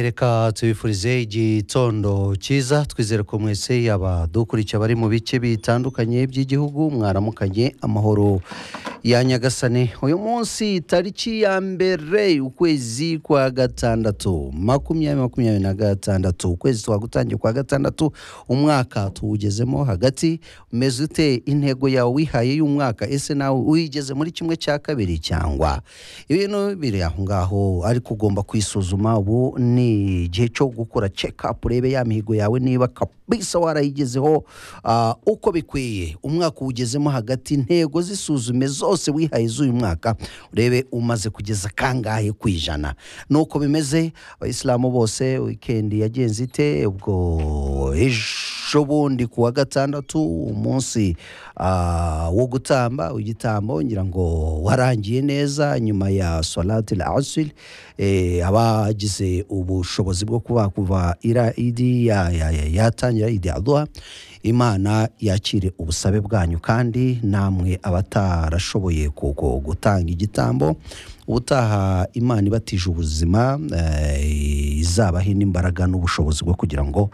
reka tubifurize igitondo cyiza twizere ko mwese yaba dukurikiye abari mu bice bitandukanye by'igihugu mwaramukanye amahoro ya nyagasane uyu munsi tariki ya mbere ukwezi kwa gatandatu makumyabiri makumyabiri na gatandatu ukwezi kwa gutangira kwa gatandatu umwaka tuwugezemo hagati umeze ute intego yawe wihaye y'umwaka ese nawe uyigeze muri kimwe cya kabiri cyangwa ibintu biri aho ngaho ariko ugomba kwisuzuma ubu ni igihe cyo gukora check up urebe ya mihigo yawe niba kabisa warayigezeho ah, uko bikwiye umwaka uwugezemo hagati intego zisuzume zose wihaye z'uyu mwaka urebe umaze kugeza kangahe ku ijana nuko bimeze abayisilamu bose wikendi yagenze ite ubwo ejo bundi ku wa gatandatu umunsi ah, wo gutamba igitambo ngira ngo warangiye neza nyuma ya solati la asiri eh, abagize ubushobozi bwo kuba kuva ira idi ya- ya- ya- yatangira idi aduha imana yakire ubusabe bwanyu kandi namwe abatarashoboye ku- ku- gutanga igitambo ubutaha imana ibatije ubuzima eh, izabahe n'imbaraga n'ubushobozi bwo kugira ngo